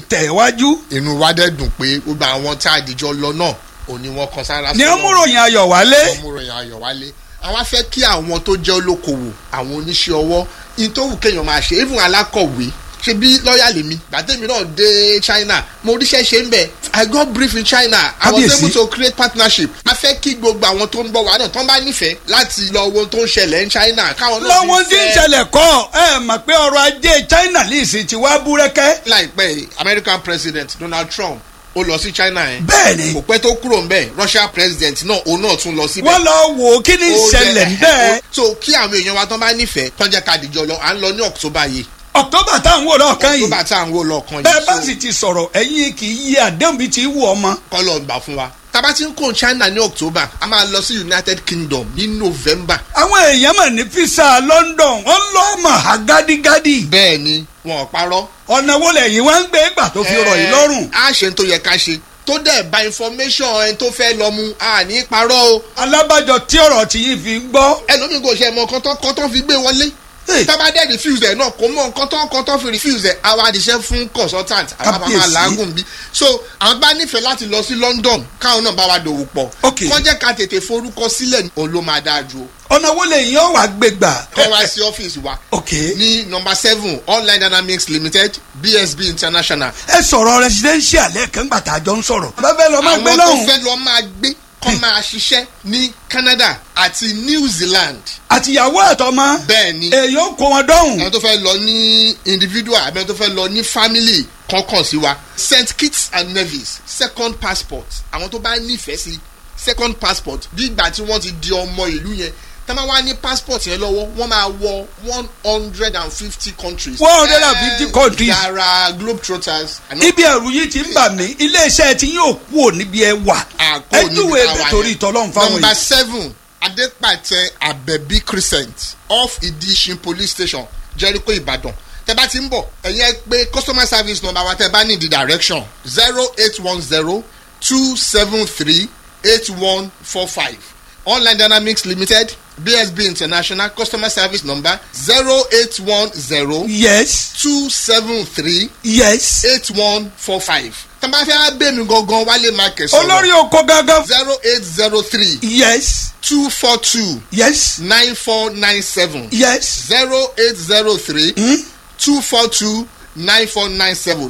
tẹ̀wájú. inú wa dẹ̀ dùn pé gbogbo àwọn tá a dìjọ lọ náà òní wọn kan sára ní sọ́nà. ọmúròyìn ayọ̀ wálé. ọmọròyìn ayọ̀ wálé àwọn afẹ́ kí àwọn tó jẹ́ olókoòwò àwọn oníṣẹ́ ọwọ́ in tó wù kéèyàn máa ṣe even alákọ̀wé ṣe bí lọ́ọ̀yà lèmi gbàtẹ́mi náà dé China mo ríṣẹ́ ṣe ń bẹ̀ I got brief in China I was Kábíyèsí. able to create partnership a fẹ́ kí gbogbo àwọn tó ń bọ̀ wá náà tó ń bá nífẹ̀ẹ́ láti lọ wo ohun tó ń ṣẹlẹ̀ ní China káwọn náà lọ́wọ́n tí ń nífẹ̀ẹ́. ṣẹlẹ̀ kọ́ ẹ mọ̀ pé ọrọ̀ ajé China lè sì ti wá búrẹ́kẹ́. láìpẹ́ yìí, American President Donald Trump ó lọ sí China yẹn bẹ́ẹ̀ni kò pẹ́ tó kúrò ń bẹ̀ Russia President náà òun náà tún lọ síbẹ̀ wọ́n lọ wò ó kí ni ó ìṣẹ̀lẹ̀ jẹ́- bẹ́ẹ̀. so kí àwọn èèyàn wa tán bá nífẹ̀ẹ́ tán jẹ́ ká dìjọ lọ à ń lọ ní October yìí October táwọn wò lọ́ọ̀kan yìí October tá à ń wò lọ́ọ̀kan bẹ́ẹ̀ bá yìí sì ti sọ̀rọ̀ ẹ̀yin kì í yí àdéhùn bíi ti wù ọmọ. kọ́ lọ gbà fún wa tábà tí ń kó China ní October a máa lọ sí United Kingdom ní November àwọn èèyàn mọ̀ ní fisa London wọ́n lọ́ mọ̀ ha gádígádí. bẹ́ẹ̀ ni wọn ò parọ́ ọ̀nà wo lẹ́yìn wá ń gbé gbà tó fi rọ̀ yìí lọ́rùn. a ṣe tó yẹ ká ṣe tó dẹ̀ bá information ẹni tó fẹ́ lọ mu a ní parọ́ o alábàjọ tí ọ̀rọ̀ tí yìí fi gbọ́. ẹlòmíì kò ṣe mọ kọ́tọ́ kọ́tọ́ fi gbé wọlé Hey. tábà dẹ̀ refuse ẹ̀ náà kò mọ kọ́tọ́ kọ́tọ́ fi refuse ẹ̀ àwa àdìṣẹ́ fún consultant àwọn bàbá máa Kábíyèsí. làágùn bí so àwọn bá nífẹ̀ẹ́ láti lọ sí London káwọn náà bá wa dòwò pọ̀ Ok. kọ́ jẹ́ ká tètè forúkọ sílẹ̀ òun ló máa dáa ju o ọ̀nà wo lẹ́yìn ọ̀ wá gbé gbà. kọ́ wá sí ọ́fíìsì wa ok ní nọmba seven online dynamics limited bsb international ẹ sọ̀rọ̀ residential lẹ́ẹ̀kan gbà tá a jọ ń sọ̀rọ̀. bẹ́ẹ̀ lọ máa gbé àwọn tó lọ́hùn. fẹ́ lọ máa gbé kọ́ máa ṣiṣẹ́ ní Canada àti New Zealand àtìyàwó àtọmọ. bẹ́ẹ̀ ni èyí ó kó wọn dọ́hùn. àwọn tó fẹ́ lọ ní individual àbí àwọn tó fẹ́ lọ ní family kọ̀ọ̀kan sí wa St Kitts and Nevis second passport àwọn tó bá nífẹ̀ẹ́ sí second passport bí ìgbà tí wọ́n ti di ọmọ ìlú yẹn tá máa wá ní passport yẹn lọ́wọ́ wọ́n máa wọ one hundred and fifty countries. 150 countries. yàrá globetrotters. ibi ẹ̀rù yìí ti ń bà mí iléeṣẹ́ tí yóò kú ò níbi ẹ wà. àkó ẹ níbi júwe táwa bẹ́ẹ̀ yẹn. torí ìtọ́lọ́run fáwọn number yìí. seven adepatẹ abẹbí crescent off idishin police station jericho ibadan tẹ bá ti ń bọ̀ ẹ̀yin ẹ pé customer service number wa tẹ bá ní the direction zero eight one zero two seven three eight one four five online dynamics limited bsb international customer service number zero eight one zero yes two seven three yes. eight one four five tẹ bá fẹ́ bẹ́ẹ̀ mi gangan wálé market sọ̀rọ̀ olórí oko gangan. zero eight zero three yes two four two yes nine four nine seven yes. zero eight zero three two four two nine four nine seven.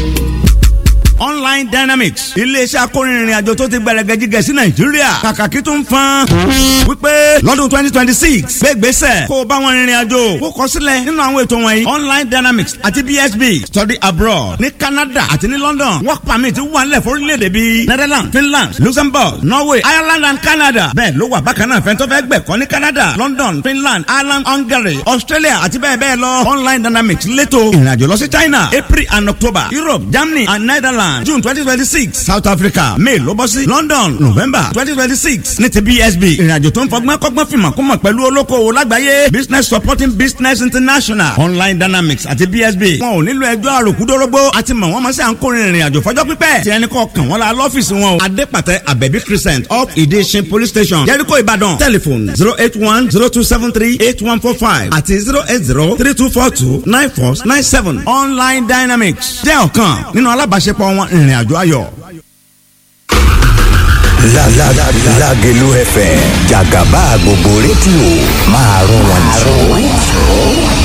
online dynamics iléeṣẹ́ akórinrin àjò tó ti gbẹrẹgẹ jíjẹ sí nàìjíríà kàkàkí tó ń fan wípé lọ́dún twenty twenty six gbégbèsè kó o bá wọn rìnrìn àjò kó kọ sílẹ̀ nínú àwọn ètò wọ̀nyí online dynamics àti bsb study abroad ní canada àti ní london work permit wà nílẹ̀ fórílẹ̀-èdè bíi netherlands finland luxembourg norway ireland and canada bẹ́ẹ̀ ló wà bákan náà fẹ́ntọ́ fẹ́ gbẹ̀kọ́ ní canada london finland ireland hungary australia àti bẹ́ẹ̀ bẹ́ẹ̀ lọ online dynamics létò ìrìnàjò lọ sí china april and october europe germany and netherlands june twenty twenty six south africa may ló bọ́ sí london november twenty twenty six ní ti bsb ìrìnàjò tó ń fọgbọ́n kọ́gbọ́n fìmọ̀ kó mọ̀ pẹ̀lú olókoòwò lágbàáyé business supporting business international online dynamics àti bsb wọn ò nílò ẹjọ́ àròkúdórógbó àti mọ̀ wọ́n mọ̀ sí à ń kórìírin ìrìnàjò fọjọ́ pípẹ́ tí ẹnì kọ̀ọ̀kan wọn la lọ́fíìsì wọn o adépàtẹ abẹ́bí crescent up ìdíṣin police station jericho ìbàdàn telephone zero eight one zero two seven three eight one four five àti zero eight zero three two four two nine four nine seven online dynamics jẹ́ ọ̀kan nínú alábàáṣepọ̀ wọn ìrìn àjò ayọ̀. La la la Lágelú FM Jàgàbá gbogbo rédíò máa rún wọn jù.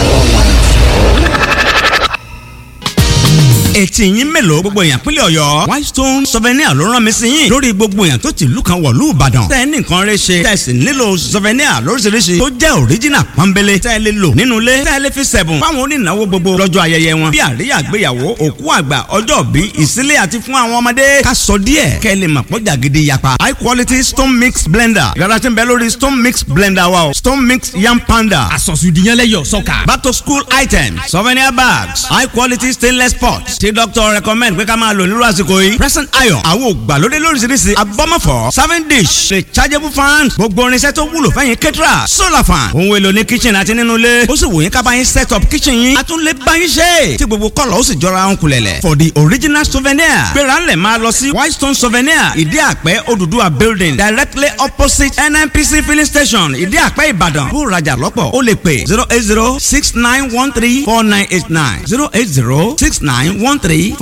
etí yín mélòó gbogbo èèyàn pínlẹ̀ ọ̀yọ́ whitestone souvenir ló rán mi sí yín lórí gbogbo èèyàn tó ti ìlú kan wọ̀lú ìbàdàn tẹ́ ẹ ní nǹkan rẹ ṣe tẹ́ ẹ sì nílò souvenir lóríṣiríṣi tó jẹ́ original pọ́nbélé tẹ́ ẹ lè lò nínú ilé tẹ́ ẹ lè fi sẹ̀bùn fáwọn onínáwó gbogbo lọ́jọ́ ayẹyẹ wọn bí àríyá àgbéyàwó òkú àgbà ọjọ́ bí ìsílẹ̀ àti fún àwọn ọmọdé ká sọ díẹ̀ kẹ́ ẹ lè mọ̀ pọ́jà gidi yapa high quality stone mix blender yàrá tí ń bẹ lórí stone mix blender wa o stone mix yam panda àsọ̀sùdìyànlẹ́yọ̀ sọ́kà. back to school items souvenir bags high quality stainless pots tí doctor recommend pé ká máa lò nírú àsìkò yìí present iron àwọn ògbàlódé lóríṣiríṣi abọ́mọ̀fọ́ serving dish rechargeable fan gbogbo irinṣẹ́ tó wúlò fẹ́yìn kẹ́tìrà solar fan ohun èlò ní kitchen àti nínú ilé ó sì wò yín ká bá yín set up kitchen yín a tún lè bá yín ṣe tí gbogbo kọ́lọ̀ ó sì jọra ń kulẹ̀lẹ̀ for the original souvenir gbéra ńlẹ̀ máa lọ sí whitestone souvenir ìdí àpẹ́ Odùduwà building directly opposite nnpc filling station ìdí àpẹ́ ìbàdàn bó rajà lọ́pọ̀ ó lè pè zero eight zero six nine one three four nine eight nine zero eight zero six nine one three